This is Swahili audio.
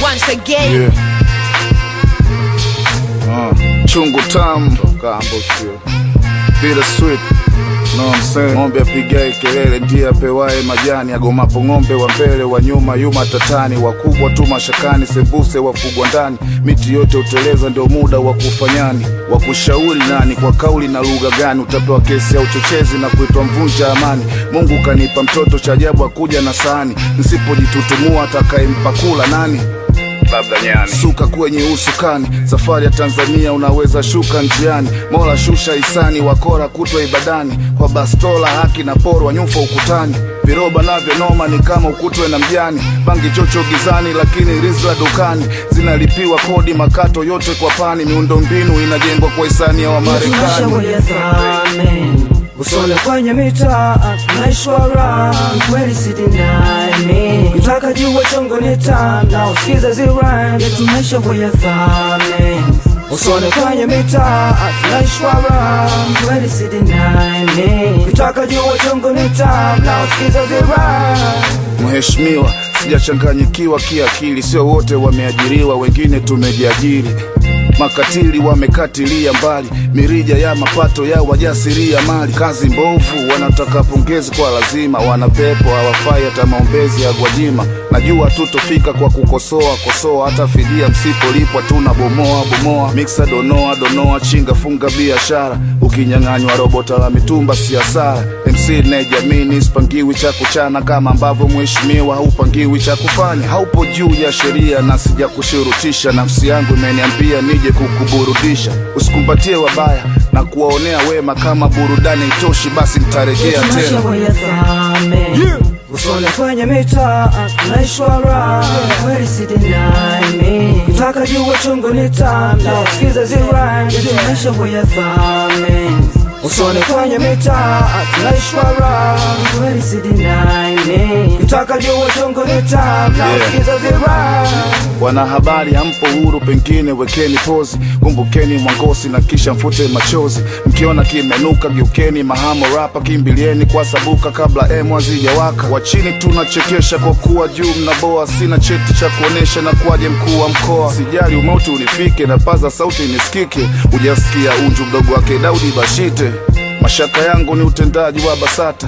once again. Yeah. Uh, chungu tamu kambo sio bila sweet No, I'm saying. Ng'ombe apigae kelele ndiye apewaye majani, agomapo ng'ombe wa mbele wa nyuma yuma tatani, wakubwa tu mashakani, sembuse wafugwa ndani, miti yote uteleza, ndio muda wa kufanyani, wa kushauri nani, kwa kauli na lugha gani, utapewa kesi ya uchochezi na kuitwa mvunja amani. Mungu kanipa mtoto cha ajabu, akuja na sahani, nisipojitutumua atakayempa kula nani? labda nyani suka kwenye usukani safari ya tanzania unaweza shuka njiani mola shusha hisani wakora kutwa ibadani kwa bastola haki na porwa nyufa ukutani viroba navyo noma ni kama ukutwe na mjani bangi chocho gizani lakini rizla dukani zinalipiwa kodi makato yote kwa pani miundombinu inajengwa kwa hisani ya wamarekani usole kwenye mitaa naishwara kweli sidinami kitaka jua chongo nita na usikize ziran tunaisha kwenye thame usole kwenye mitaa naishwara kweli sidinami kitaka jua chongo nita na usikize ziran Mheshimiwa, sijachanganyikiwa kiakili, sio wote wameajiriwa, wengine tumejiajiri. Makatili wamekatilia mbali mirija ya mapato ya wajasiria mali. Kazi mbovu, wanataka pongezi kwa lazima, wanapepo hawafai hata maombezi ya Gwajima. Najua tutofika kwa kukosoa kosoa, hata fidia msipolipwa tuna bomoa bomoa. Miksa donoa donoa, chinga funga biashara, ukinyang'anywa robota la mitumba si hasara. MC nejamini sipangiwi cha kuchana kama ambavyo mheshimiwa haupangiwi cha kufanya. Haupo juu ya sheria na sija kushurutisha, nafsi yangu imeniambia nije kukuburudisha. Usikumbatie wabaya na kuwaonea wema, kama burudani itoshi, basi nitarejea Tunaisha tena. kwenye thame usole kwenye mitaa naishwara kweli sidinami kitaka jua chungu nita na usikize ziran tunaisha kwenye thame usole kwenye mitaa naishwara kweli sidinami kitaka jua chungu nita na Yeah. usikize ziran Wanahabari hampo huru, pengine wekeni pozi, kumbukeni mwangosi na kisha mfute machozi. Mkiona kimenuka, geukeni mahamo rapa, kimbilieni kwa sabuka kabla emu hazijawaka. Wa chini tunachekesha kwa kuwa juu mnaboa, sina cheti cha kuonesha na kuwaje mkuu wa mkoa. Sijali umauti unifike na paza sauti nisikike, ujasikia unju mdogo wake Daudi Bashite. Mashaka yangu ni utendaji wa BASATA